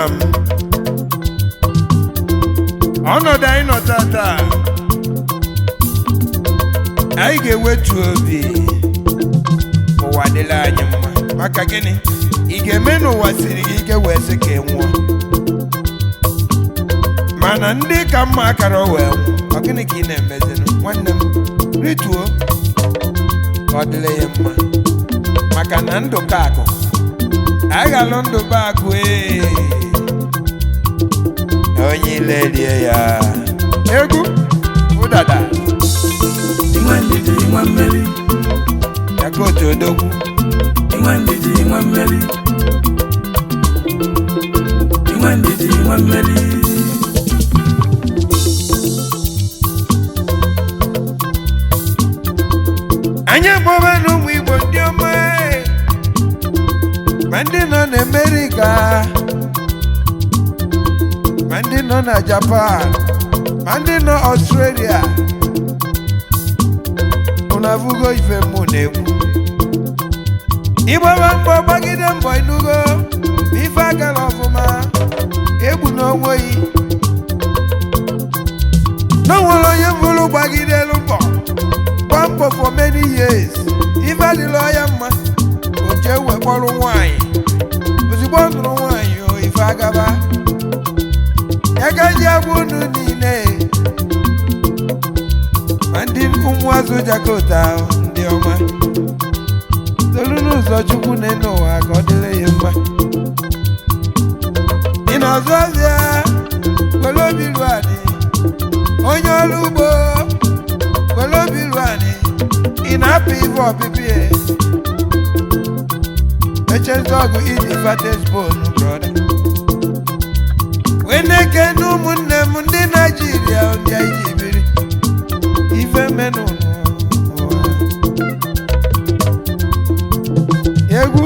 nna m ọnọdụ anyị nọ tata anyị ga-ewetu obi ụwa dịla anyị mma maka gịnị ị ga-eme n'ụwa siri gị ike wee sị ka ị nwụọ mana ndị ka mma akara wee nwụ ọ gịnị ka ị na-emezinụ nwanne m rituo ka ọ dịrị ya mma maka na ndụ ka akụ aghalụ ndụ bụ akụ ee onye ile rie ya egwu ụdada inwe ndidi inwe mmeri yakotu odogwu inwe ndidi inwe mmeri inwe ndidi inwe mmeri anyị akpọba n'ụmụ igbo ndị ọma ee. ma ndị nọ n'amerika ma ndị nọ na japan ma ndị nọ ọstrelia unu afụgo ife mụ na-ekwu ịgbaba mbọ gbagide mbọ inugo ma ife agala ọfụma egbu n'onwe yi na o nwere onye bụrụ gbagidelu mbọ gba mbọ for many years ife adịla ya mma o jee wee kpọrọ nwaanyị ozugbo ọ nụrụ nwaanyị o ife agaba ya ka ji agwa unu niile ma ndị ụmụazụ jakota ahụ, ndị ọma tolu n'ụzọ chukwu na-ene ụwa ka ọ dịrị ya mma ị na-azụ ọzịa were obi ruo adị onye ọrụ ugbo were obi ruo adị ị na-apụ ife ọpịpị ya echezi ọgụ iji fates bonu brọda wee na-ekene ụmụnne m ndị naijiria ndị anyị ji biri ife menụ n'ụwa. egwu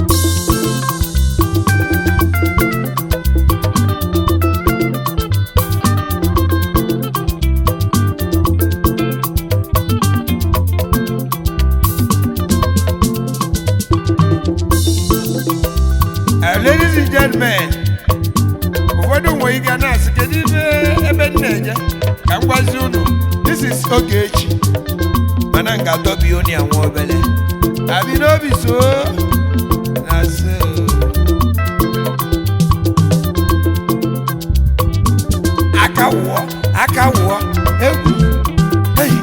Uh, ladies and gentlemen ụfọdụ nwere ike na-asị kedu ife ebe m na-eje ka m gwazi unu this is Ogechi mana m ga-adọbi unu ya nwa obele abi n'obi so na so aka wụọ aka wụọ egwu hey.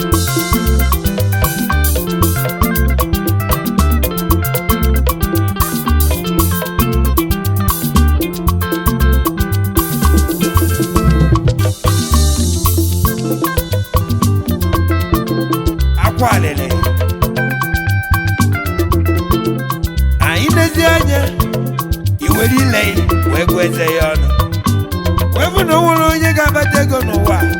akwa alele anyị lezi anya iwere ile wee gụọ eze ya ọnụ wee bụ na o nwere onye ga-abata ego n'ụwa a,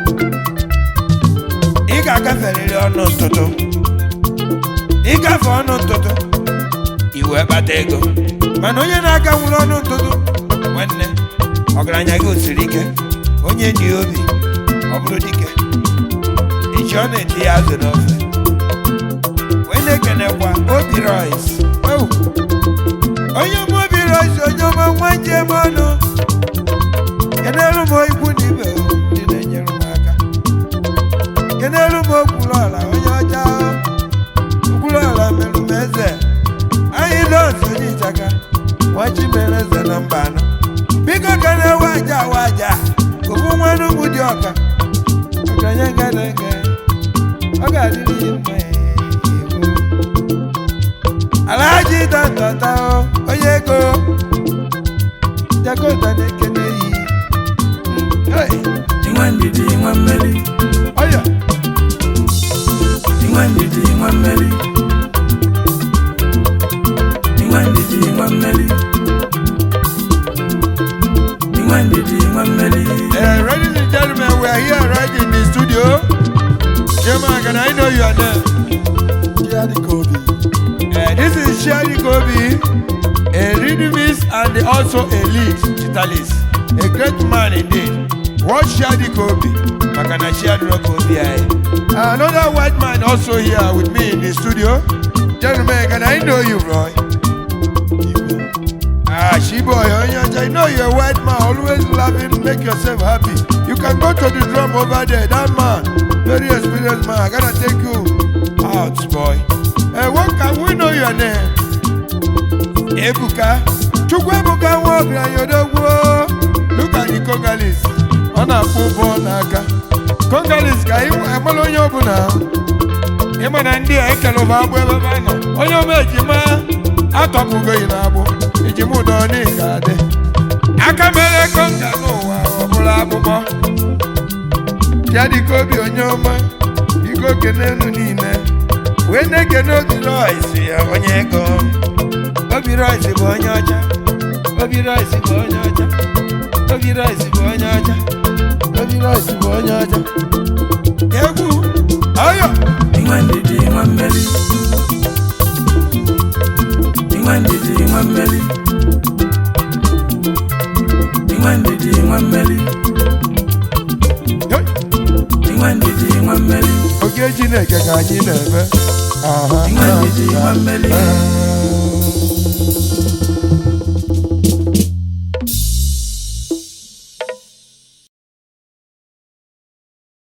ị ga-agaferịrị ọnụ ntụtụ ịgafe ọnụ ntụtụ iwe kpata ego mana onye na-aga nwere ọnụ ntụtụ nwanne ọgaranya gị osiri ike onye dị obi ọ bụrụ dike echi ọ na-eti ya azụ n'ofe wee na-ekenekwa obi rois Oh! onye ọma obi rois onye ọma nwa njem ọnụ kenelu m ikwu na ibe o, ndị na-enyere m aka kenelu m okwuru ọla onye ọcha okwuru ọla merụ m eze anyị dọs onye ịchaka nwachi mere eze na mba anọ biko ka na-ewe aja awa aja ofu nwanne ụmụ dị ọka ọgaranya ga na-ege ọ ga-adịrị ya mma ee. alhaji dantata o, onye ego jakota na-ekene yi Hey, inwe ndidi inwe mmeri ọya inwe ndidi inwe mmeri inwe ndidi inwe mmeri inwe ndidi inwe mmeri Uh, ladies and gentlemen, we are here right in the studio. Chairman, can I know your name? Chiadi Kobi. Uh, this is Sherry Kobe, a rhythmist and also a lead guitarist. A great man indeed. What Sherry Kobe? Makana Sherry Kobe. aye. Another white man also here with me in the studio. Gentlemen, can I know you, Roy? Igbo. Ah, she boy onye ọcha you know you're a white man always laughing make yourself happy you can go to the drum over there that man very experienced man i gotta take you out boy eh what can we know your name ebuka chukwu ebuka nwa ọgaranya odogwu look at the congalis ọ na-akpụ ụbọ n'aka congalis ka ịmara onye ọbụla ịma na ndị a ekele ụba agbụ ebe ebe a nọ onye ọma ejima atọpụgoghị na agbụ ejima ụdọ n'ịga adị aka mere konga n'ụwa ọ bụrụ akpụkpọ ya dịka obi onye ọma biko kenenu niile wee na-ekene obi rois ya onye ego obi rois bụ onye ọcha obi rois bụ onye ọcha obi rois bụ onye ọcha obi rois bụ onye ọcha egwu ọyọ inwe ndidi inwe mmeri inwe ndidi inwe mmeri inwe ndidi inwe mmeri Hey! inwe ndidi inwe mmeri oge chineke ka anyị na-eme aha inwe ndidi inwe mmeri aha